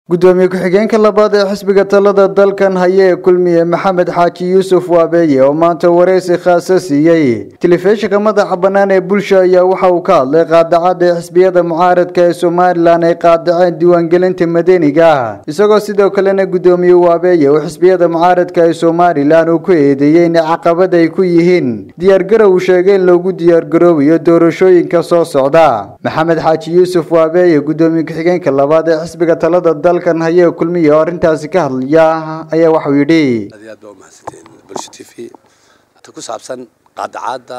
gudoomiye ku-xigeenka labaad ee xisbiga talada dalkan haya ee kulmiye maxamed xaaji yuusuf waabeeye oo maanta wareysi khaasa siiyey telefishinka madaxa bannaan ee bulsha ayaa waxa uu ka hadlay qaadacada ee xisbiyada mucaaradka ee somalilan ay qaadaceen diiwaangelinta madaniga ah isagoo sidoo kalena gudoomiye waabeeye oo xisbiyada mucaaradka ee somalilan uu ku eedeeyey in caqabad ay ku yihiin diyaargarow uu sheegay in loogu diyaargaroobayo doorashooyinka soo socda maxamed xaaji yuusuf waabeeye gudoomiye ku-xigeenka labaad ee xisbiga talada dalkan haya ee kulmiye oo arrintaasi ka hadlaya ayaa waxau yidhi aad iyo aad baa umahadsantiin bulsha t v ta ku saabsan qaadacaadda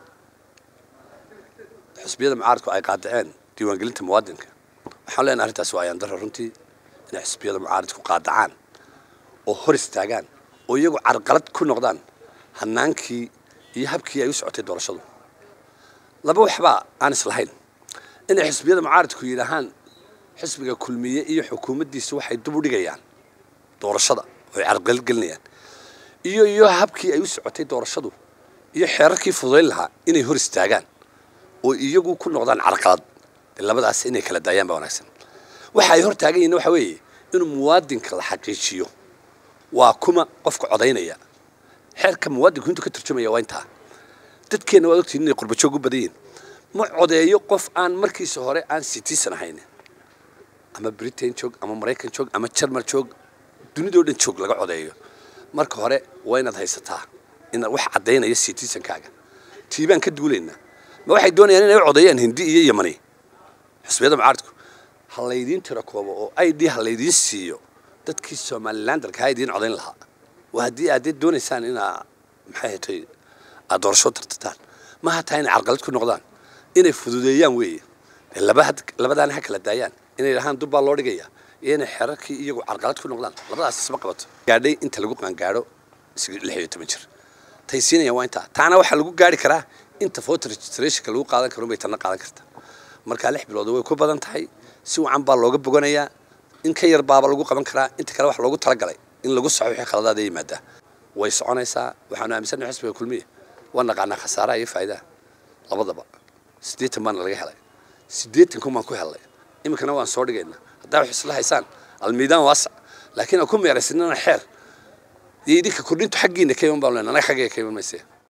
xisbiyada mucaaradku ay qaadaceen diiwaangelinta muwaadinka waxaan leenahay arrintaasi waa ayaan daro runtii inay xisbiyada mucaaradku qaadacaan oo hor istaagaan oo iyagu carqalad ku noqdaan hanaankii iyo habkii ay u socotay doorashadu laba waxbaa aan islahayn inay xisbiyada mucaaradku yidhaahaan xisbiga kulmiye iyo xukuumaddiisa waxay dub u dhigayaan doorashada oo ay carqalgelinayaan iyo iyo habkii ay u socotay doorashadu iyo xeerarkii fududayn lahaa inay hor istaagaan oo iyagu ku noqdaan carqalad dee labadaas inay kala daayaan baa wanaagsan waxa ay hor taagan yihiin waxa weeye inuu muwaadinka la xaqiijiyo waa kuma qofka codaynaya xeerka muwaadinku intuu ka turjumaya waa intaa dadkeenna waad ogtihin inay qurbajoog u badan yihin ma codeeyo qof aan markiisa hore aan citizen ahayn ama britain joog ama maraykan joog ama jarmal joog dunidao dhan joog laga codeeyo marka hore waa inaad haysataa inaad wax caddaynaya citizenkaaga tiibaan ka duulaynaa ma waxay doonayaan inay u codeeyaan hindi iyo yamani xisbiyada mucaaradku ha laydiin tiro koobo oo i d ha laydiin siiyo dadkii somalilan dalka ha idiin codayn lahaa waa haddii aad doonaysaan inaa maxay hatay aad doorasho tartataan maha taa inay carqalad ku noqdaan inay fududeeyaan weeye labadaana ha kala daayaan inay dhahaan dub baa loo dhigaya iyo inay xerarkii iyagu carqalad ku noqdaan labadaas isma qabato gaadhay inta lagu qaangaadho lix iyo toban jir tay siinayaan waa intaa taana waxaa lagu gaari karaa inta voter registrationka lagu qaadan karo bay tanna qaadan karta markaa lix bilood way ku badan tahay si wacan baa looga boganayaa in ka yar baaba lagu qaban karaa inta kale wax loogu talagalay in lagu saxo wixii khaladaada yimaadaa way soconaysaa waxaanu aaminsannahay xisbiga kulmiya waa naqaanaa khasaaraha iyo faa'idaha labadaba siddeetan baana laga helay siddeetan kun baan ku helnay iminkana waan soo dhigaynaa haddaa wax isla haysaan almiidaan waasac laakiin aan ku meeraysanana xeer iyo idinka kordhintu xaggiina ka iman baan leenahay anaga xaggayga ka iman mayse